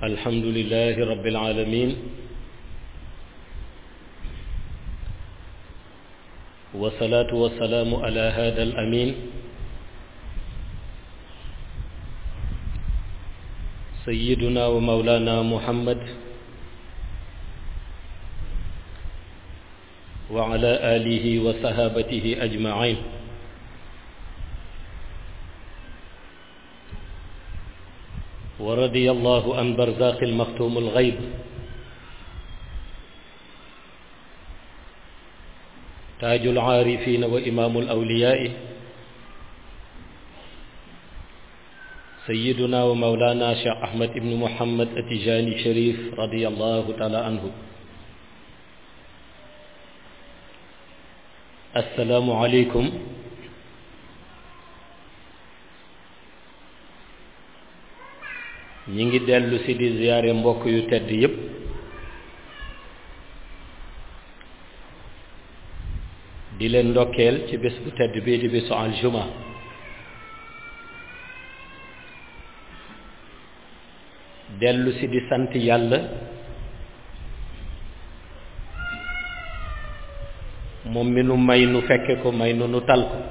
الحمد لله رب العالمين والصلاة والسلام على هذا الأمين سيدنا ومولانا محمد وعلى آله وصحابته أجمعين ورضي الله عن برزاق المختوم الغيب تاج العارفين وإمام الأولياء سيدنا ومولانا شيخ أحمد بن محمد التجاني شريف رضي الله تعالى عنه السلام عليكم ñi ngi dellu si di ziyaare mbokk yu tedd yépp di leen ndokkeel ci bés bu tedd bii di bésu aljuma dellu si di sant yàlla moom mi nu may nu fekke ko may nu nu tal ko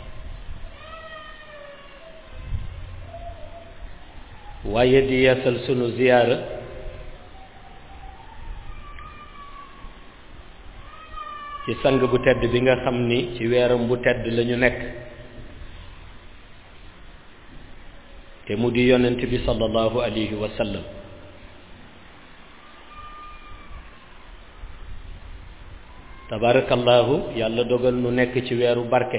waaye di yeesal sunu ziyaara ci sang bu tedd bi nga xam ni ci weeram bu tedd lañu nekk te mu di yonent bi sallallahu alayhi wa sallam tabarakallahu yàlla dogal nu nekk ci weeru barke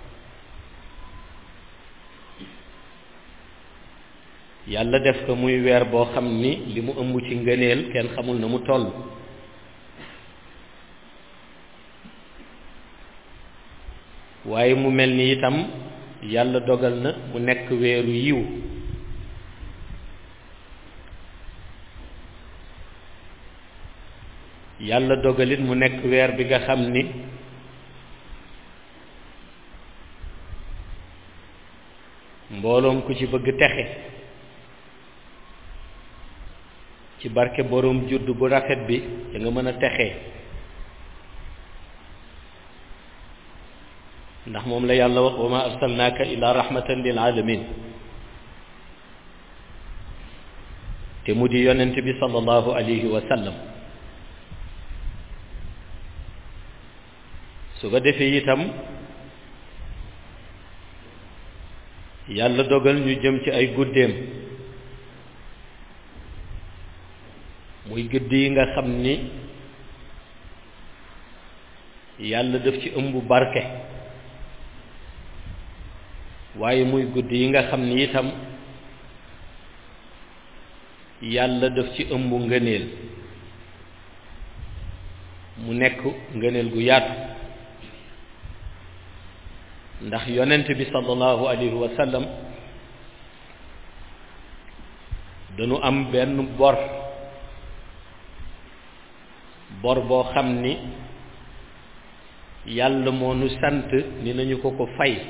yàlla def ko muy weer boo xam ni li mu ëmb ci ngëneel kenn xamul na mu toll waaye mu mel ni itam yàlla dogal na mu nekk weeru yiw yàlla dogalit mu nekk weer bi nga xam ni mbooloom ku ci bëgg texe ci barke boroom judd bu rafet bi da nga mën a texee ndax moom la yàlla wax wa ma arsalnaaka illa rahmatan lil alamin te mu di yonent bi sallallahu alayhi wa sallam su ko defee itam yàlla dogal ñu jëm ci ay guddeem muy guddi yi nga xam ni yàlla daf ci ëmb barke waaye muy guddi yi nga xam ni itam yàlla daf ci ëmb ngëneel mu nekk ngëneel gu yaatu ndax yonent bi sallallahu alayhi wa sallam dañu am benn bor bor boo xam ni yàlla moo nu sant ni nañu ko ko fay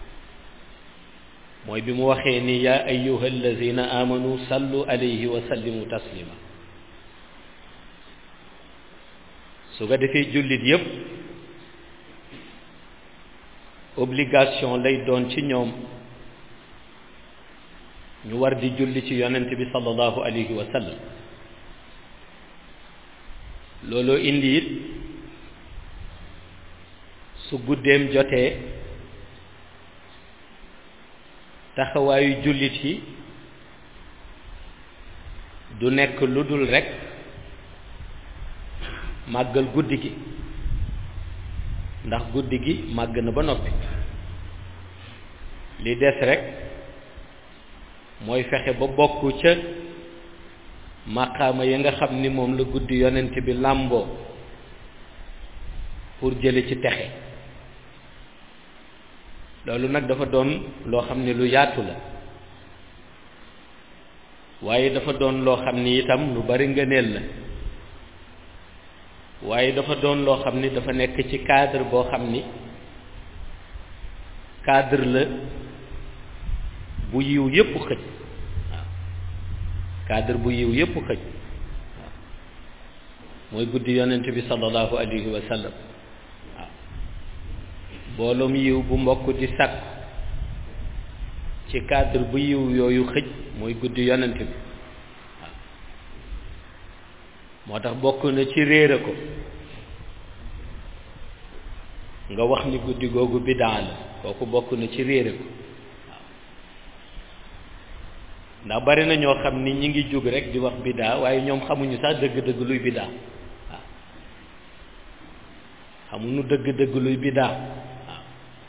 mooy bi mu waxee ni yaa ayyuha allazina amanu sallu alayhi wa sallimu taslima su ko defee jullit yépp obligation lay doon ci ñoom ñu war di julli ci yonent bi sallallahu alayhi wa sallam looloo indi it su guddeem jotee taxawaayu jullit yi du nekk lu dul rekk màggal guddi gi ndax guddi gi màgg na ba noppi li des rekk mooy fexe ba bokk ca maqaama yi nga xam ni moom la guddi yonent bi làmboo pour jële ci texe loolu nag dafa doon loo xam ne lu yaatu la waaye dafa doon loo xam ni itam lu bari ngëneel la waaye dafa doon loo xam ni dafa nekk ci cadre boo xam ni cadre la bu yiw yépp xëj waaw cadre bu yiw yépp xëj waaw mooy guddi yonent bi sallallahu alayhi wa sallam waaw mbooloom yiw bu mbokk di sàkk ci cadre bu yiw yooyu xëj mooy guddi yonent bi waaw moo tax bokk na ci réere ko nga wax ni guddi googu bidaa la kooku bokk na ci réere ko ndax bari na ñoo xam ni ñi ngi jóg rek di wax bidaa waaye ñoom xamuñu sax dëgg-dëgg luy bidaa waaw xamuñu dëgg-dëgg luy bidaa waaw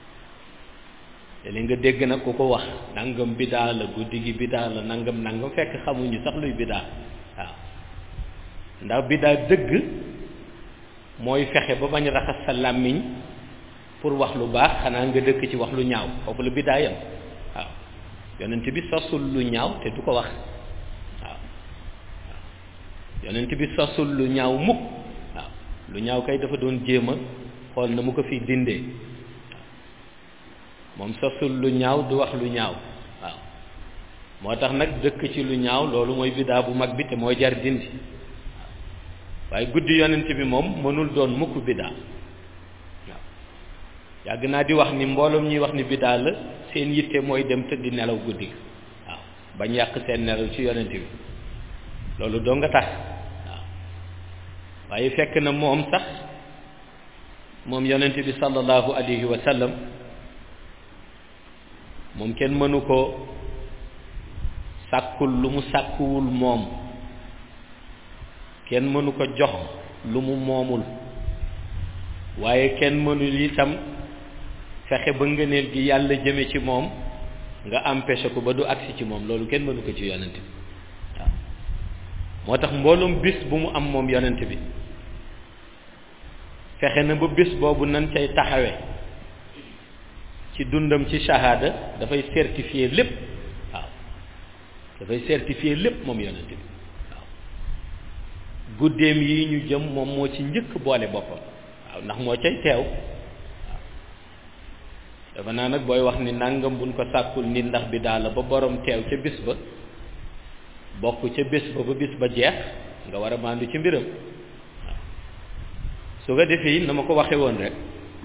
te li nga dégg nag ku ko wax nangam bidaa la guddi gi bidaa la nangam nangam fekk xamuñu sax luy bidaa waaw ndax bidaa dëgg mooy fexe ba bañ raxas sa làmmiñ pour wax lu baax xanaa nga dëkk ci wax lu ñaaw foofu la bidaa yam waaw yonent bi sosul lu ñaaw te du ko wax waaw yonent bi sosul lu ñaaw mukk waaw lu ñaaw kay dafa doon jéem a xool na mu ko fi dindee moom sosul lu ñaaw du wax lu ñaaw waaw moo tax nag dëkk ci lu ñaaw loolu mooy bidaa bu mag bi te mooy jar dindi waaye guddi yonent bi moom mënul doon mukk bidaa waaw yàgg naa di wax ni mbooloom ñuy wax ni bidaa la seen yitte mooy dem tëddi nelaw guddi waaw bañ yàq seen nelaw ci yonent bi loolu doo nga tax waaw waaye fekk na moom sax moom yonent bi sallallahu alayhi wa sallam moom kenn mënu ko sàkkul lu mu sàkkuwul moom kenn mënu ko jox lu mu moomul waaye kenn mënul itam fexe ba ngëneel gi yàlla jëme ci moom nga empêché ko ba du agsi ci moom loolu kenn mënu ko ci yonent bi waaw moo tax mbooloom bis bu mu am moom yonent bi fexe na ba bis boobu nan cay taxawe ci dundam ci shahada dafay certifier lépp waaw dafay certifier lépp moom yonent bi waaw guddeem yi ñu jëm moom moo ci njëkk boole boppam waaw ndax moo cay teew dafa naa nag booy wax ni nangam buñ ko sàkkul nit ndax bi daal la ba borom teew ca bis ba bokk ca bis ba ba bis ba jeex nga war a maandu ci mbiram waaw su ko defee na ma ko waxe woon rek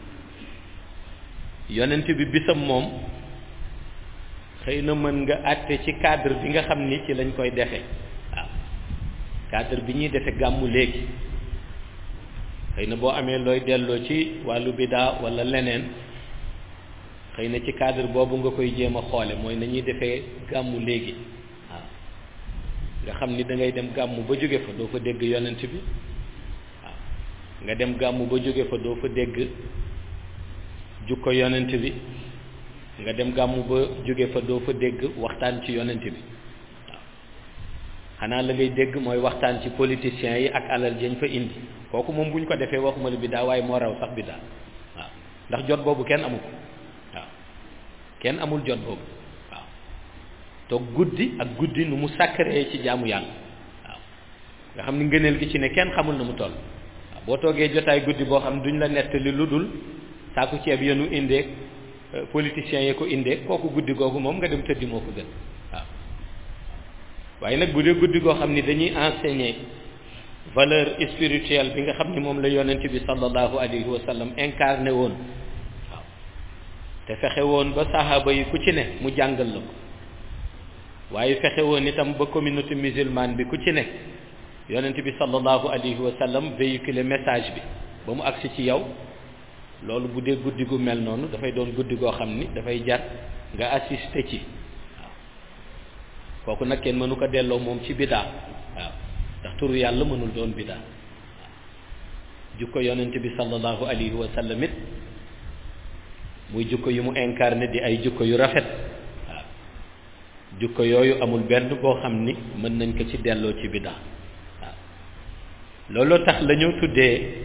yonent bi bisam moom xëy na mën nga àtte ci cadre bi nga xam ni ci lañ koy defe waaw cadre bi ñuy defe gàmmu léegi xëy na boo amee looy delloo ci wàllu bidaa walla leneen xëy na ci cadre boobu nga koy jéem a xoole mooy nañuy defee gàmmu léegi waaw nga xam ni da ngay dem gàmmu ba jóge fa doo fa dégg yonent bi waaw nga dem gàmmu ba jóge fa doo fa dégg jukko yonent bi nga dem gàmmu ba jóge fa doo fa dégg waxtaan ci yonent bi waaw xanaa la ngay dégg mooy waxtaan ci politiciens yi ak alal jañ fa indi kooku moom bu ñu ko defee waxuma la biddaa waaye moo raw sax biddaa waaw ndax jot boobu kenn amu ko waaw kenn amul jot boobu waaw toog guddi ak guddi nu mu sacré ci jaamu yàlla waaw nga xam ni ngëneel gi ci ne kenn xamul na mu toll waaw boo toogee jotaay guddi boo xam duñ la nettali lu dul saaku ceeb yenu indeeg politiciens yi ko indee kooku guddi googu moom nga dem tëddi moo ko gën waaw waaye nag bu dee guddi goo xam ni dañuy enseigner valeur spirituelle bi nga xam ni moom la yonent bi sallallahu alayhi wa sallam incarné woon waaw te fexe woon ba saxaaba yi ku ci ne mu jàngal la ko waaye fexe woon itam ba communauté musulmane bi ku ci ne yonent bi sallallahu alayhi wa sallam véhiculer message bi ba mu agsi ci yow loolu bu dee guddi gu mel noonu dafay doon guddi goo xam ni dafay jar nga assister ci waaw kooku nag kenn mënu ko delloo moom ci bidaa waaw ndax turu yàlla mënul doon bidaa waaw jukko yonent bi sallallahu alayhi wa sallam it muy jukko yu mu incarné di ay jukko yu rafet waaw jukko yooyu amul benn boo xam ni mën nañ ko ci delloo ci bidaa waaw looloo tax la ñu tuddee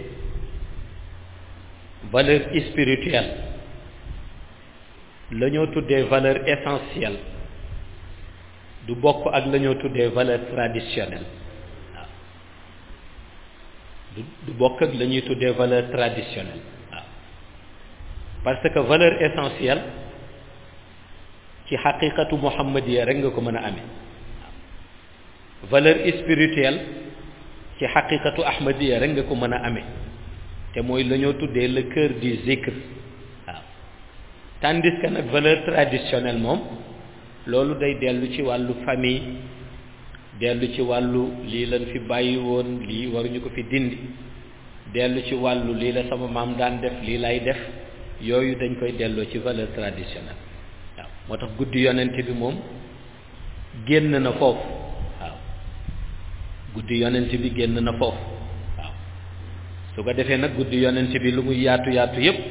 valeur spirituelle la ñoo tuddee valeur essentielle du bokk ak la ñoo tuddee valeur traditionnelle waaw du du bokk ak la ñuy tuddee valeur traditionnelle waaw parce que valeur essentielle ci xaqiqatu muhammadiya rek nga ko mën a amee waaw valeur spirituelle ci xaqiqatu ahmadiya rek nga ko mën a amee te mooy la ñoo tuddee le cœur du zikr waaw tandis que nag valeur traditionnelle moom loolu day dellu ci wàllu famille dellu ci wàllu lii lañ fi bàyyi woon lii waruñu ko fi dindi dellu ci wàllu lii la sama maam daan def lii lay def yooyu dañ koy delloo ci valeur traditionnelle waaw moo tax guddi yonent bi moom génn na foofu waaw guddi yonent bi génn na foofu waaw su ko defee nag guddi yonent bi lu muy yaatu yaatu yépp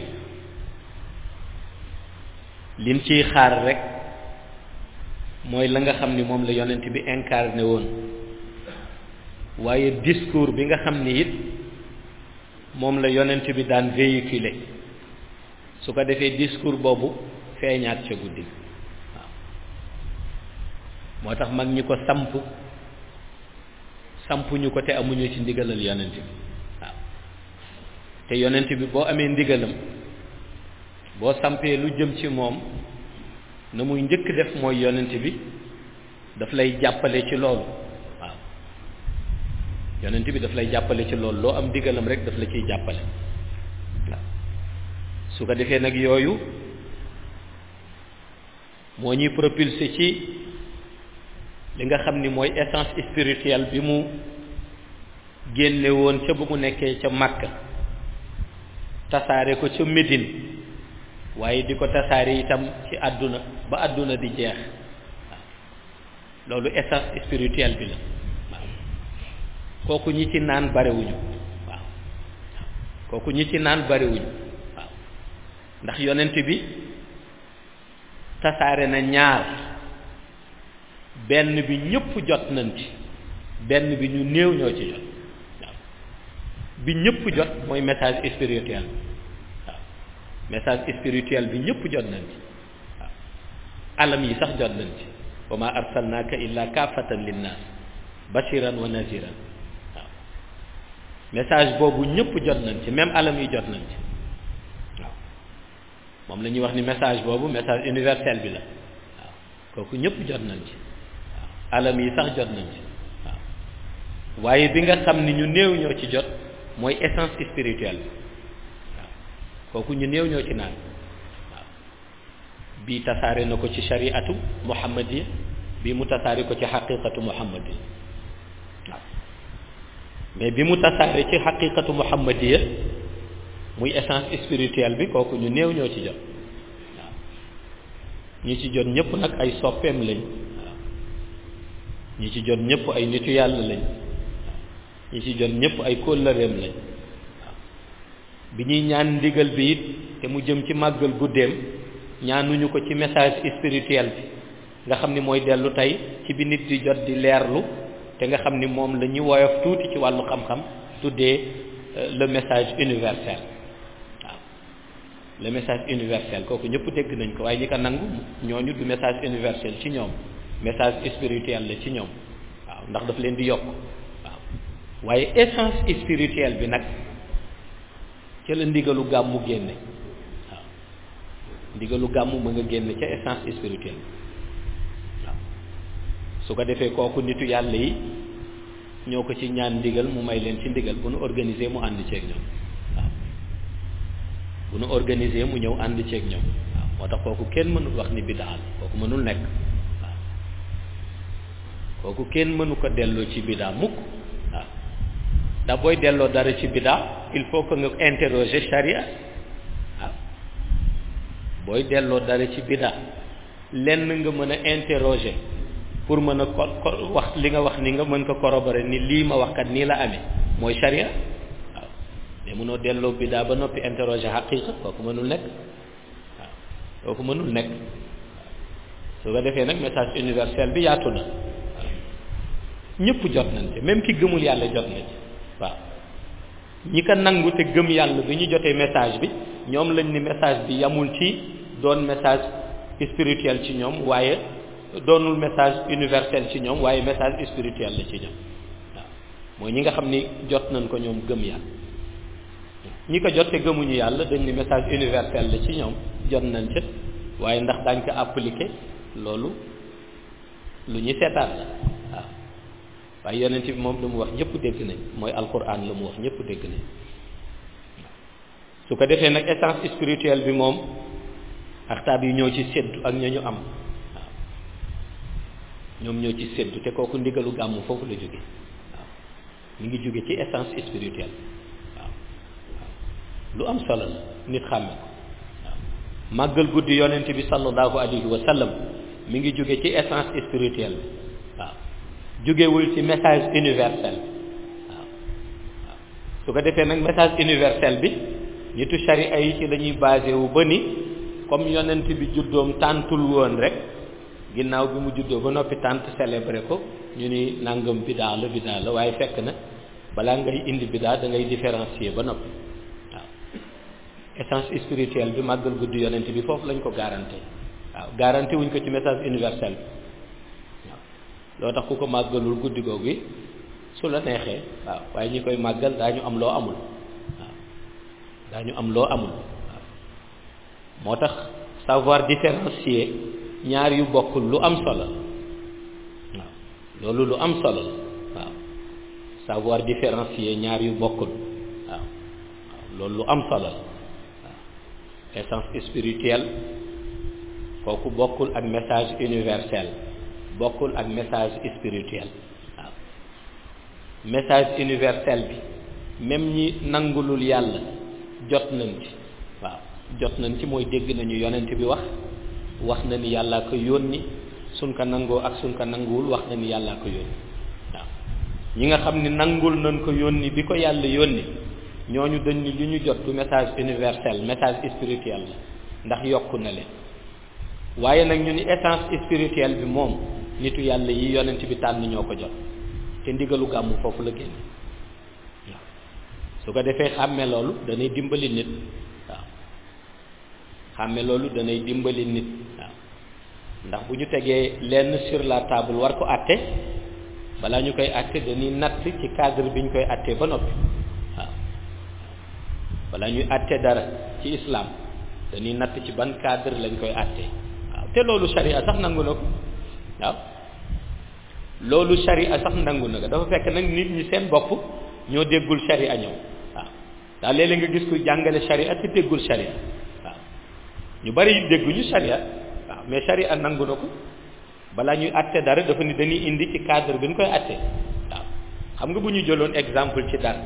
liñ ciy xaar rek mooy la nga xam ni moom la yonent bi incarné woon waaye discours bi nga xam ni it moom la yonent bi daan véhiculer su ko defee discours boobu feeñaat ca guddi waaw moo tax mag ñi ko samp sampuñu ko te amuñu ci ndigalal yonent bi waaw te yonent bi boo amee ndigalam boo sampee lu jëm ci moom na muy njëkk def mooy yonent bi daf lay jàppale ci loolu waaw yonent bi daf lay jàppale ci loolu loo am ndigalam rek daf la ciy jàppale waaw su ko defee nag yooyu moo ñuy propulsé ci li nga xam ni mooy essence spirituelle bi mu génne woon ca ba mu nekkee ca Makka tasaare ko ca Médine waaye di ko tasaare itam ci àdduna ba àdduna di jeex waaw loolu essence spirituelle bi la waaw kooku ñi ci naan barewuñu waaw kooku ñi ci naan barewuñu waaw ndax yonent bi tasaare na ñaar benn bi ñëpp jot nañ ci benn bi ñu néew ñoo ci jot waaw bi ñëpp jot mooy message spirituel waaw message spirituel bi ñëpp jot nañ ci waaw alam yi sax jot nañ ci wa ma arsalnaaka illa kaafatan linnaas bashiran wa naziran waaw message boobu ñëpp jot nañ ci même alam yi jot nañ ci waaw moom la ñuy wax ni message boobu message universel bi la waaw kooku ñëpp jot nañ ci waaw alam yi sax jot nañ ci waaw waaye bi nga xam ni ñu néew ñoo ci jot mooy essence spirituelle bi waaw kooku ñu néew ñoo ci naan waaw bii tasaare na ko ci shariatu muhammadiya bii mu tasaare ko ci xaqiqatu muhammadiya waaw mais bi mu tasaare ci xaqiqatu muhammadiya muy essence spirituelle bi kooku ñu néew ñoo ci jot waaw ñi ci jot ñëpp nag ay soppeem lañ waaw ñi ci jot ñëpp ay nitu yàlla lañ waaw ñi ci jot ñëpp ay kóllëreem lañ waaw bi ñuy ñaan ndigal bi it te mu jëm ci màggal guddeem ñaanuñu ko ci message spirituel bi nga xam ni mooy dellu tey ci bi nit di jot di leerlu te nga xam ni moom la ñu woyof tuuti ci wàllu xam-xam tuddee le message universel waaw le message universel kooku ñëpp dégg nañ ko waaye ñi ko nangu ñooñu du message universel ci ñoom message spirituel la ci ñoom waaw ndax daf leen di yokk waaw waaye essence spirituelle bi nag ca la ndigalu gàmmu génne waaw ndigalu gàmmu ma nga génne ca essence spirituelle waaw su ko defee kooku nitu yàlla yi ñoo ko ci ñaan ndigal mu may leen ci ndigal bu nu organiser mu ànd ceeg ñoom waaw bu nu organiser mu ñëw ànd ceeg ñoom waaw moo tax kooku kenn mënul wax ni bidaa la kooku mënul nekk waaw kooku kenn mënu ko delloo ci bidaa mukk waaw ndax booy delloo dara ci bidaa il faut que nga interroger charia waaw booy delloo dara ci bidaa lenn nga mën a interroger pour mën a ko ko wax li nga wax ni nga mën ko corroborer ni lii ma wax kat nii la amee mooy charia waaw mais mënoo delloo bidaa ba noppi interroger xaqiqa kooku mënul nekk waaw kooku mënul nekk su ko defee nag message universel bi yaatu na waaw ñëpp jot nañ ci même ki gëmul yàlla jot na ci waaw ñi ko nangu te gëm yàlla bi ñu jotee message bi ñoom lañ ni message bi yamul ci doon message spirituel ci ñoom waaye doonul message universel ci ñoom waaye message spirituel la ci ñoom waaw mooy ñi nga xam ni jot nañ ko ñoom gëm yàlla ñi ko jot te gëmuñu yàlla dañ ni message universel la ci ñoom jot nañ ca waaye ndax daañ ko appliquer loolu lu ñu seetaat la waaw waaye yonent bi moom lu mu wax ñëpp dégg nañ mooy alquran lu mu wax ñëpp dégg nañ su ko defee nag essence spirituelle bi moom axtaab yi ñoo ci séddu ak ña ñu am waaw ñoom ñoo ci séddu te kooku ndigalu gàmmu foofu la jóge waaw mi ngi jóge ci essence spirituelle waaw waaw lu am solo la nit xàmme ko waaw màggal guddi yonent bi sallallahu alayhi wa sallam mi ngi jóge ci essence spirituelle bi waaw jógewul ci message universel bi waaw waaw su ko defee nag message universel bi nitu sharia yi ci lañuy basé wu ba ni comme yonent bi juddoom tàntul woon rek ginnaaw bi mu juddoo ba noppi tànt célébré ko ñu ni nangam bidaa la bidaa la waaye fekk na balaa ngay indi bidaa da ngay différencier ba noppi waaw essence spirituelle bi màggal guddi yonent bi foofu lañ ko garanté waaw garanté wuñ ko ci message universel bi waaw loo tax ku ko màggalul guddi googu gi su la neexee waaw waaye ñi koy màggal daañu am loo amul waaw daañu am loo amul waaw moo tax savoir différencier ñaar yu bokkul lu am solo waaw loolu lu am solo la waaw savoir différencier ñaar yu bokkul waaw waaw loolu lu am solo la waaw essence spirituelle kooku bokkul ak message universel bokkul ak message spirituel waaw message universel bi même ñi nangulul yàlla jot nañ ci waaw jot nañ ci mooy dégg nañu yonent bi wax wax na ni yàllaa ko yónni suñ ko nangoo ak suñ ko nanguwul wax na ni yàllaa ko yónni waaw ñi nga xam ni nangul nañ ko yónni bi ko yàlla yónni ñooñu dañ ni li ñu jot du message universel message spirituel la ndax yokku na leen waaye nag ñu ni essence spirituelle bi moom nitu yàlla yi yonent bi tànn ñoo ko jot te ndigalu gàmmu foofu la génne waaw su ko defee xàmme loolu danay dimbali nit waaw xàmme loolu danay dimbali nit waaw ndax bu ñu tegee lenn sur la table war ko àtte balaa ñu koy àtte dañuy natt ci cadre bi ñu koy àttee ba noppi waaw balaa ñuy àtte dara ci islam dañuy natt ci ban cadre lañ koy àtte waaw te loolu sharia sax nangu na ko waaw loolu sharia sax nangu na ko dafa fekk nag nit ñi seen bopp ñoo déggul sharia ñëw waaw ndax léeg-léeg nga gis ku jàngale sharia te déggul sharia waaw ñu bari dégguñu sharia waaw mais sharia nangu na ko balaa ñuy àtte dara dafa ni dañuy indi ci cadre bi ñu koy àtte waaw xam nga bu ñu jëloon exemple ci dara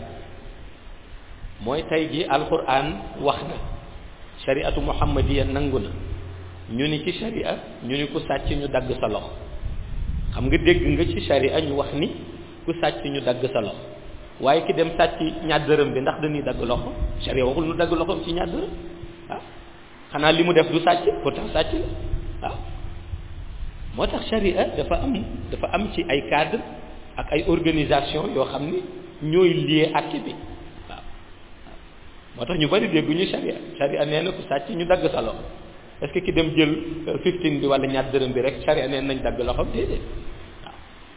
mooy tey ji alquran wax na shariatu muhammadiya nangu na ñu ni ci sharia ñu ni ku sàcc ñu dagg sa loxo xam nga dégg nga ci sharia ñu wax ni ku sàcc ñu dagg sa loxo waaye ki dem sàcc ñaar dërëm bi ndax dañuy dagg loxo sharia waxul nu dagg loxoom ci ñaar dërëm waaw xanaa li mu def du sàcc pourtant sàcc la waaw moo tax sharia dafa am dafa am ci ay cadre ak ay organisation yoo xam ni ñooy lié acte bi waaw moo tax ñu bari dégguñu sharia sharia nee na ku sàcc ñu dagg sa loxo est-ce que ki dem jël fifteen bi wala ñaar dërëm bi rek sharia nee nañ dagg loxoom déedéet waaw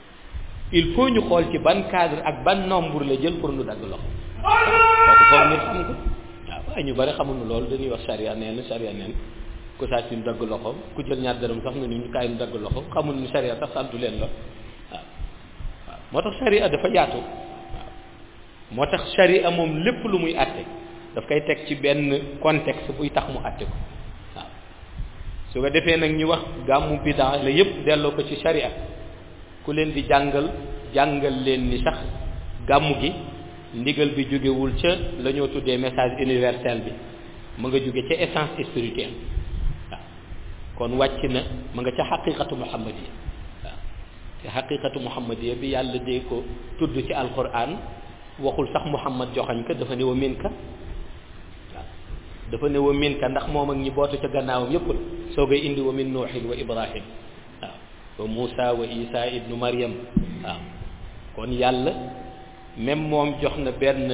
il faut ñu xool ci ban cadre ak ban nombre la jël pour ñu dagg loxo kooku foog nit xam ko waaw waaye ñu bari xamuñu loolu dañuy wax sharia nee na sharia nee na ku sàcc ñu dagg loxoom ku jël ñaar dërëm sax nga ni ñu kaay ñu dagg loxoom xamul ni sharia sax santu leen la waaw waaw moo tax sharia dafa yaatu waaw moo tax sharia moom lépp lu muy àtte daf koy teg ci benn contexte buy tax mu àtte ko waaw su ko defee nag ñu wax gàmmu bidaa la yépp delloo ko ci sharia ku leen di jàngal jàngal leen ni sax gàmmu gi ndigal bi jógewul ca la ñoo tuddee message universel bi mu nga jóge ca essence spirituelle waaw kon wàcc na mu nga ca xaqiqatu muhammadiya waaw te xaqiqatu muhammadiya bi yàlla dee ko tudd ci alquran waxul sax muhammad joxañ ka dafa ne wa min ka waaw dafa ne wa min ka ndax moom ak ñi bootu ca gannaawam yépp la soo koy indi wa min nuuxin wa ibrahim waaw wa Muusa wa Isa ibnu Maryam waaw kon yàlla même moom jox na benn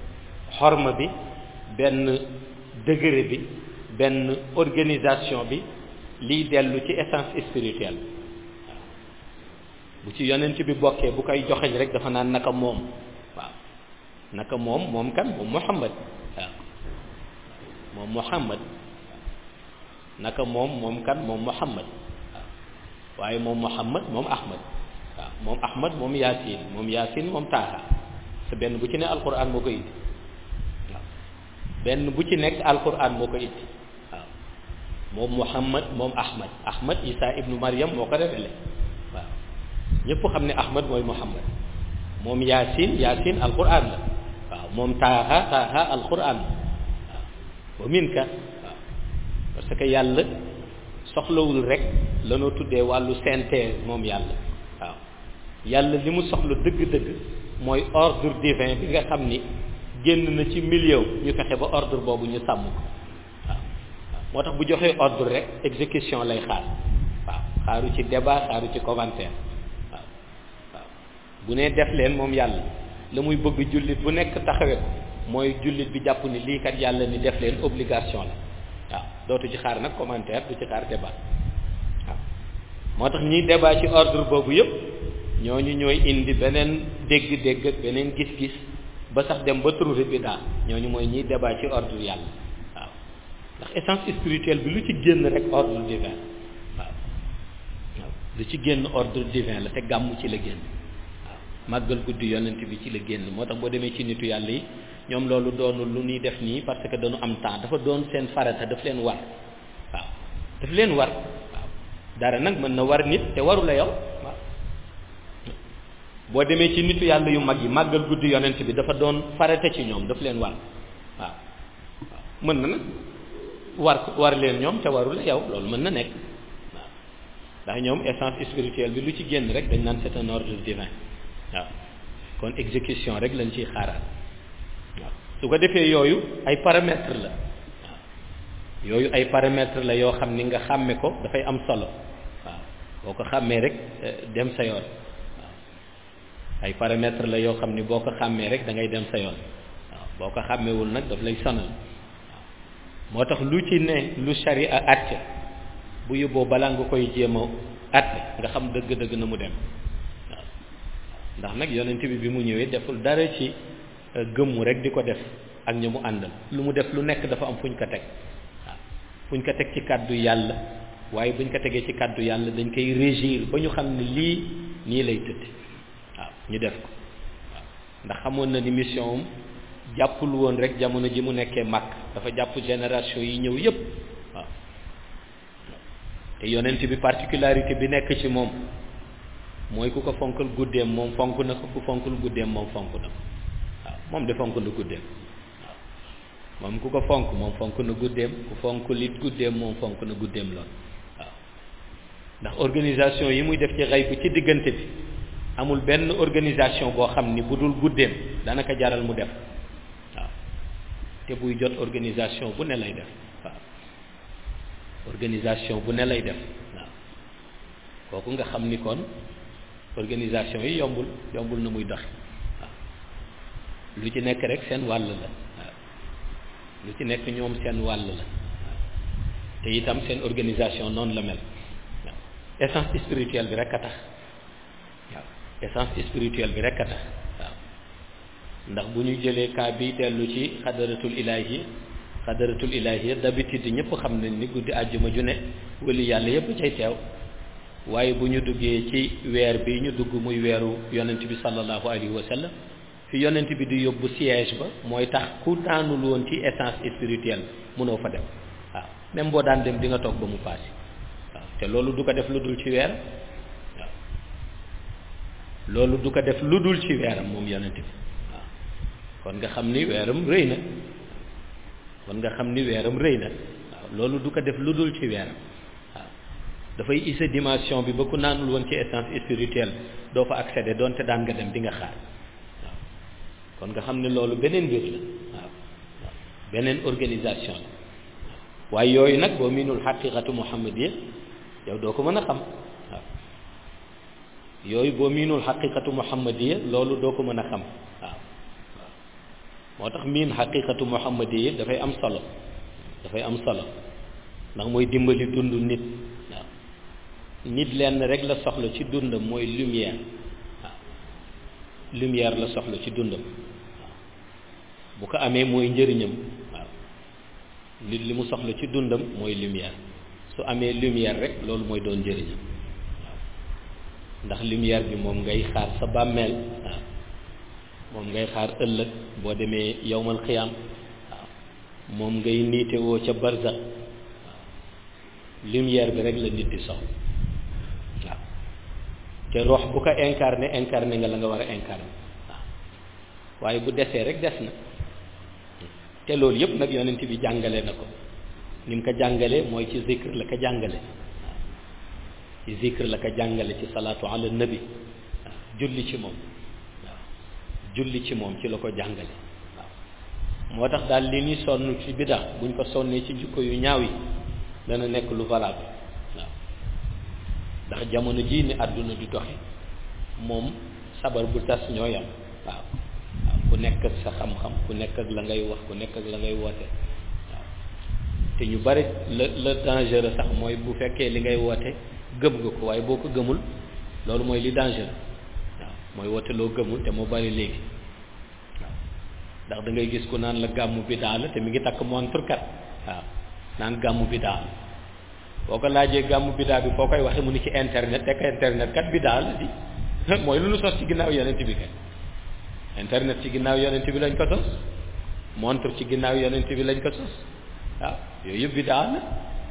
xorma bi benn degré bi benn organisation bi liy dellu ci essence spirituelle waaw bu ci yonent bi bokkee bu koy joxeñ rek dafa naan naka moom waaw naka moom moom kan moom Muhammad waaw moom Muhammad naka moom moom kan moom Muhammad waaye moom Muhammad moom Ahmad waaw moom ahmad moom yaasin moom yaasin moom taaha te benn bu ci ne alquran moo ko indi waaw benn bu ci nekk alquran moo ko indi waaw moom muhammad moom ahmad ahmad isa ibnu maryam moo ko révélé waaw ñëpp xam ne ahmad mooy muhammad moom yaasin yaasin alquran la waaw moom taaha taaha alquran la waaw wa minka waaw parce que yàlla soxlawul rek lanoo tuddee wàllu synthèse moom yàlla waaw yàlla li mu soxla dëgg-dëgg mooy ordre divin bi nga xam ni génn na ci milieu ñu fexe ba ordre boobu ñu sàmm ko waaw moo tax bu joxee ordre rek exécution lay xaar waaw xaaru ci débat xaaru ci commentaire waaw waaw bu nee def leen moom yàlla la muy bëgg jullit bu nekk taxawe ko mooy jullit bi jàpp ni lii kat yàlla ni def leen obligation la waaw dootu ci xaar nag commentaire du ci xaar débat waaw moo tax ñiy débat ci ordre boobu yëpp ñooñu ñooy indi beneen dégg-dégg ak beneen gis-gis ba sax dem ba trouver bidaa ñooñu mooy ñiy débat ci ordre yàlla waaw ndax essence spirituelle bi lu ci génn rek ordre divin waaw waaw lu ci génn ordre divin la te gàmm ci la génn waaw màggal guddi yonent bi ci la génn moo tax boo demee ci nitu yàlla yi ñoom loolu doonul lu ñuy def nii parce que dañu am temps dafa doon seen farata daf leen war waaw daf leen war waaw dara nag mën na war nit te waru la yow waaw boo demee ci nitu yàlla yu mag yi màggal guddi yonent bi dafa doon farata ci ñoom daf leen war waaw waaw mën na nag war war leen ñoom te waru la yow loolu mën na nekk waaw ndax ñoom essence spirituelle bi lu ci génn rek dañ naan c'est un ordre divin waaw kon exécution rek lañ ciy xaaraat waaw su ko defee yooyu ay paramètres la waaw yooyu ay paramètres la yoo xam ni nga xàmme ko dafay am solo waaw boo ko xàmmee rek dem sa yoon waaw ay paramètres la yoo xam ni boo ko xàmmee rek da ngay dem sa yoon waaw boo ko xàmmewul nag daf lay sonal waaw moo tax lu ci ne lu sharia àtte bu yóbboo balaa nga koy jéem a àtte nga xam dëgg-dëgg na mu dem waaw ndax nag yonent bi bi mu ñëwee deful dara ci gëmmu rek di ko def ak ña mu àndal lu mu def lu nekk dafa am fu ñu ko teg waaw fu ñu ko teg ci kàddu yàlla waaye bu ñu ko tegee ci kàddu yàlla dañ koy régir ba ñu xam ne lii nii lay tëdd waaw ñu def ko waaw ndax xamoon na ni mission am jàppul woon rek jamono ji mu nekkee màkk dafa jàpp génération yi ñëw yépp waaw te yonent bi particularité bi nekk ci moom mooy ku ko fonkal guddeem moom fonk na ko ku fonkul guddeem moom fonk na ko waaw moom de fonk na guddeem waaw moom ku ko fonk moom fonk na guddeem ku fonk lit guddeem moom fonk na guddeem lool waaw ndax organisation yi muy def ci xay bu ci diggante bi amul benn organisation boo xam ni bu dul guddeem danaka jaral mu def waaw te buy jot organisation bu ne lay def waaw organisation bu ne lay def waaw kooku nga xam ni kon organisation yi yombul yombul na muy dox waaw lu ci nekk rek seen wàll la waaw lu ci nekk ñoom seen wàll la waaw te itam seen organisation noonu la mel waaw essence spirituelle bi rek a tax waaw essence spirituelle bi rek a tax waaw ndax bu ñu jëlee cas bi dellu ci xadaratul ilahi xadaratul ilahi d'habitude ñëpp xam nañ ni guddi àjjuma ju ne wali yàlla yëpp cay teew waaye bu ñu duggee ci weer bi ñu dugg muy weeru yonent bi sallallahu alayhi wa sallam fi yonent bi di yóbbu siège ba mooy tax ku daanul woon ci essence spirituelle mënoo fa dem waaw même boo daan dem di nga toog ba mu paase waaw te loolu du ko def lu dul ci weer waaw loolu du ko def lu dul ci weeram moom yonent bi waaw kon nga xam ni weeram rëy na kon nga xam ni weeram rëy na waaw loolu du ko def lu dul ci weeram dafay issa dimension bi ba ku naanul woon ci essence spirituelle doo fa accéder doonte daan nga dem di nga xaar waaw kon nga xam ne loolu beneen mbir la waaw waaw beneen organisation la waaye yooyu nag boo miinul xaqiqatu muhammadiya yow doo ko mën a xam waaw yooyu boo miinul xaqiqatu muhammadiya loolu doo ko mën a xam waaw waaw moo tax miin xaqiqatu muhammadiya dafay am solo dafay am solo ndax mooy dimbali dund nit waaw nit lenn rek la soxla ci dundam mooy lumière waaw lumière la soxla ci dundam waaw bu ko amee mooy njëriñam waaw nit li mu soxla ci dundam mooy lumière su amee lumière rek loolu mooy doon njëriñam waaw ndax lumière bi moom ngay xaar sa bàmmeel waaw moom ngay xaar ëllëg boo demee yowmal xiyaam waaw moom ngay niite woo ca barza waaw lumière bi rek la nit di soxla waaw te rox bu ko incarné incarné nga la nga war a incarné waaw waaye bu desee rek des na te loolu yëpp nag yonent bi jàngale na ko ni mu ko jàngalee mooy ci zikr la ko jàngale waaw ci zikr la ko jàngale ci salaatu ala nabi waaw julli ci moom waaw julli ci moom ci la ko jàngale waaw moo tax daal li ñuy sonn ci biddaa buñ ko sonnee ci jikko yu ñaaw yi dana nekk lu valable waaw ndax jamono jii ni àdduna di doxe moom sabar bu tas ñoo yam waaw waaw ku nekk ak sa xam-xam ku nekk ak la ngay wax ku nekk ak la ngay woote waaw te ñu bari la la dangereux sax mooy bu fekkee li ngay woote gëm nga ko waaye boo ko gëmul loolu mooy li dangereux waaw mooy woote loo gëmul te moo bari léegi waaw ndax da ngay gis ku naan la gàmmu bidaa la te mi ngi takk montre kat waaw naan gàmmu bidaa la boo ko laajee gàmmu bidaa bi foo koy waxee mu ni ci internet te internet kat bidaa la di mooy lu nu sos ci ginnaaw yonent bi kat internet ci ginnaaw yonent bi lañ ko sos montre ci ginnaaw yonent bi lañ ko sos waaw yooyu yëpp bidaa la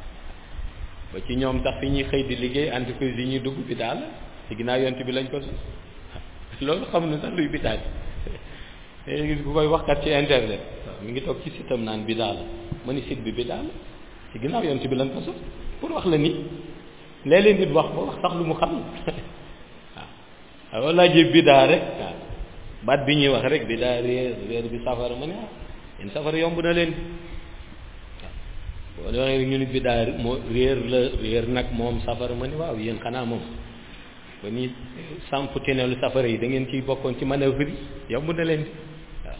ba ci ñoom sax fi ñuy xëy di liggéey entreprise yi ñuy dugg bidaa la ci ginnaaw yonent bi lañ ko sos loolu xam na sax luy bidaa bi te gis ku koy waxkat ci internet waaw mi ngi toog ci sitam naan bidaa la ma ni site bi bidaa la ci ginnaaw yonent bi lañ ko sos pour wax la ni léeg-léeg nit wax ba wax sax lu mu xam waaw waaw laajee bidaa rek waaw baat bi ñuy wax rek bidaa réer réer bi safara ma ne ah yéen safara yomb na leen waaw boo waxee ñu ni bidaa moo réer la réer nag moom safara ma ne waaw yéen xanaa moom ba ni samp tineelu safara yi da ngeen ciy bokkoon ci manœuvre yi yomb na leen waaw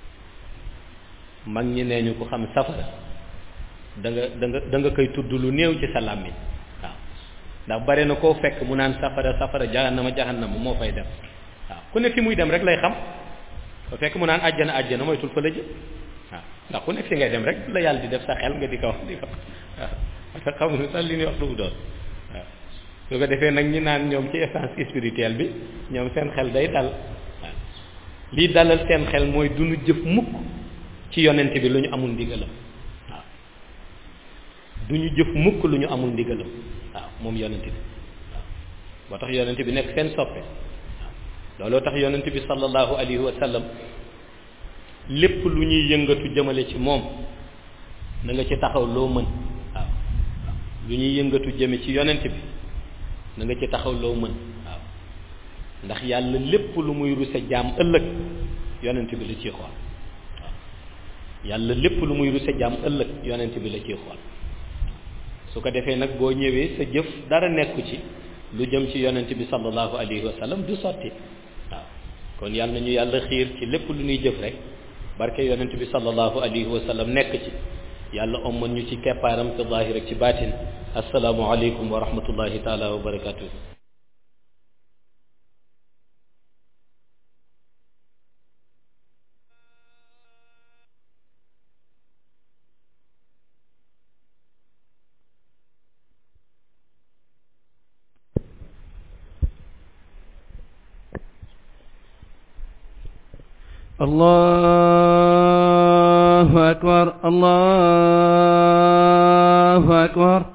mag ñi nee ñu ko xam safara da nga da nga da nga koy tudd lu néew ci sa làmmiñ waaw ndax bare na koo fekk mu naan safara safara jahannama jahannama moo fay dem waaw ku ne fi muy dem rek lay xam ko fekk mu naan àjjana àjjana moytul fa la jëm waaw ndax ku nekk fi ngay dem rek la yàlla di def sa xel nga di ko wax di ko waaw parce que xamuñu sax li ñuy wax lu mu doon waaw su ko defee nag ñi naan ñoom ci essence spirituelle bi ñoom seen xel day dal waaw lii dalal seen xel mooy du ñu jëf mukk ci yonent bi lu ñu amul ndigalam waaw du ñu jëf mukk lu ñu amul ndigalam waaw moom yonent bi waaw boo tax yonent bi nekk seen soppe waaw looloo tax yonent bi sallallahu alayhi wa sallam lépp lu ñuy yëngatu jëmale ci moom na nga ci taxaw loo mën waaw lu ñuy yëngatu jëme ci yonent bi na nga ci taxaw loo mën waaw ndax yàlla lépp lu muy ruse jaam ëllëg yonent bi la ciy xool waaw yàlla lépp lu muy ruse jaam ëllëg yonent bi la ciy xool su ko defee nag boo ñëwee sa jëf dara nekku ci lu jëm ci yonent bi sallallahu alayhi wa sallam du sotti waaw kon yàlla nañu yàlla xiir ci lépp lu ñuy jëf rek barke yonent bi sallallahu alayhi wa sallam nekk ci yàlla omman ñu ci keppaaram ci zaahir ak ci baatin assalaamu aleykum wa rahmatullahi taala wa barakatuh الله أكبر الله أكبر